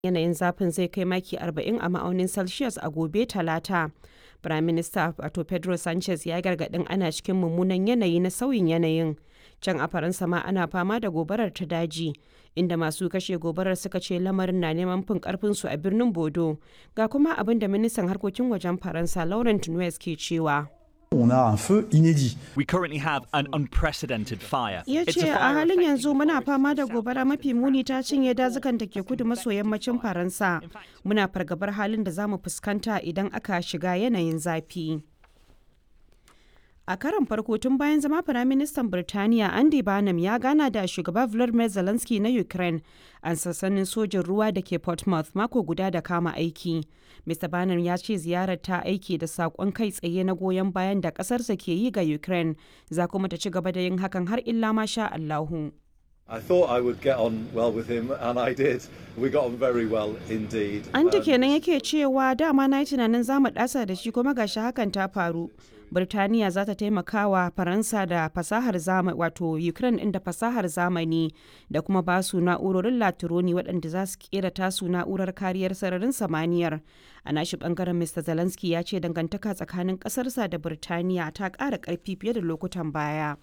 yanayin zafin zai kai maki 40 a ma'aunin celsius a gobe talata prime minister wato pedro sanchez ya gargadin ana cikin mummunan yanayi na sauyin yanayin can a faransa ma ana fama da gobarar ta daji inda masu kashe gobarar suka ce lamarin na neman fin karfinsu a birnin bodo ga kuma abin da ministan harkokin wajen faransa laurent nuez ke cewa On a un feu inédit. We currently have an unprecedented fire. ya It's ce a a fire halin yanzu affecting muna north, fama da south, gobara mafi muni ta cinye dazukan da ke kudu maso yammacin faransa muna fargabar halin da za mu fuskanta idan aka shiga yanayin zafi a karon farko tun bayan zama firaministan birtaniya andy barnum ya gana da shugaba volodymyr zelensky na ukraine a sassanin sojin ruwa da ke portsmouth mako guda da kama aiki mr barnum ya ce ziyarar ta aiki da saƙon kai tsaye na goyon bayan da ƙasarsa ke yi ga ukraine za kuma ta ci gaba da yin hakan har illa ma sha allahu I thought I would get on well with him, and I did. We got on very well indeed. An ta Um, kenan yake cewa dama na yi tunanin za mu ɗasa da shi kuma gashi hakan ta faru. Birtaniya za ta taimaka wa Faransa da fasahar zamani wato Ukraine ɗin da fasahar zamani da kuma ba su na'urorin latironi waɗanda za su kera tasu na'urar kariyar sararin samaniyar. A nashi ɓangaren Mr. Zelensky ya ce dangantaka tsakanin ƙasarsa da Birtaniya ta ƙara ƙarfi fiye da lokutan baya.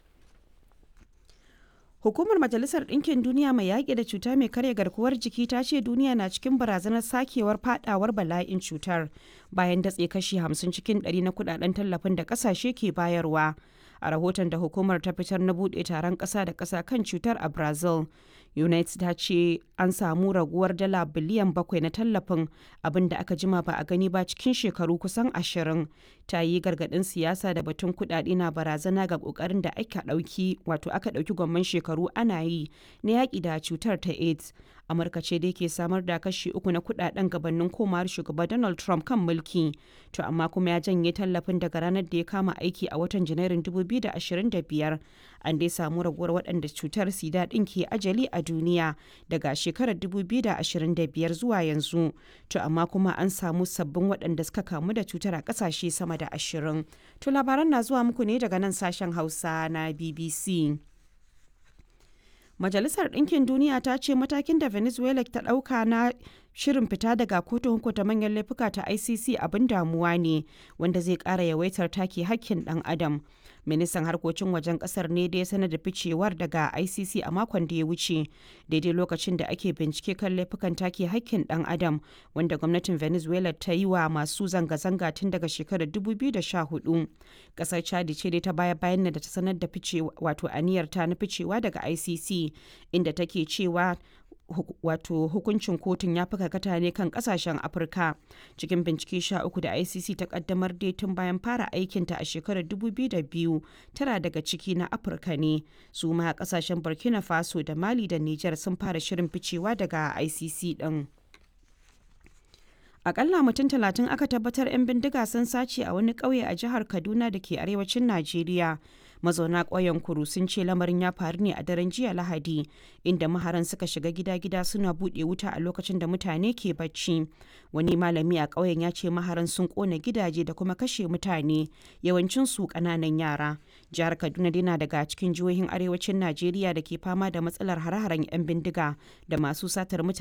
Hukumar Majalisar Ɗinkin Duniya mai yaƙi da cuta mai karya garkuwar jiki ta ce duniya na cikin barazanar sakewar fadawar bala'in cutar bayan datse kashi 50 cikin 100 na kudaden tallafin da ƙasashe ke bayarwa. A rahoton da hukumar ta fitar na buɗe taron ƙasa da ƙasa kan cutar a Brazil, United ta ce an samu raguwar dala biliyan bakwai na tallafin abin da aka jima ba a gani ba cikin shekaru kusan ashirin. Ta yi gargaɗin siyasa da batun kuɗaɗe na barazana ga ƙoƙarin da aka ɗauki wato aka ɗauki gwamman shekaru ana yi na yaƙi da cutar ta AIDS. Amurka ce dai ke samar da kashi uku na kuɗaɗen gabanin komawar shugaba Donald Trump kan mulki. To amma kuma ya janye tallafin daga ranar da ya kama aiki a watan Janairun 2025. An dai samu raguwar waɗanda cutar sida ɗin ke ajali a duniya daga shekarar 2025 zuwa yanzu. To amma kuma an samu sabbin waɗanda suka kamu da cutar a ƙasashe sama da ashirin. To labaran na zuwa muku ne daga nan sashen Hausa na BBC. Majalisar Ɗinkin Duniya ta ce matakin da Venezuela ta ɗauka na shirin fita daga kotun hukunta manyan laifuka ta ICC abin damuwa ne wanda zai ƙara yawaitar take hakkin ɗan adam. Ministan harkokin wajen ƙasar ne da ya sanar da ficewar daga ICC a makon da ya wuce daidai lokacin da ake bincike kan laifukan take hakkin ɗan adam wanda gwamnatin Venezuela ta yi wa masu zanga-zanga tun daga shekarar 2014. Ƙasar Chad ce dai ta baya bayan da ta sanar da ficewa wato aniyar ta na ficewa daga ICC inda take cewa hu- wato hukuncin kotun ya fi karkata ne kan kasashen afirka cikin bincike sha uku da icc ta kaddamar dai tun bayan fara aikinta a shekarar 2002 tara daga ciki na afirka ne su ma kasashen burkina faso da mali da niger sun fara shirin ficewa daga icc din Akalla mutum talatin aka tabbatar 'yan bindiga sun sace a wani ƙauye a jihar Kaduna da ke arewacin Najeriya. Mazauna ƙauyen Kuru sun ce lamarin ya faru ne a daren jiya Lahadi, inda maharan suka shiga gida-gida suna buɗe wuta a lokacin da mutane ke bacci. Wani malami a ƙauyen ya ce maharan sun ƙona gidaje da kuma kashe mutane, yawancin su ƙananan yara. Jihar Kaduna dai na daga cikin jihohin arewacin Najeriya da ke fama da matsalar hare-haren 'yan bindiga da masu satar mutane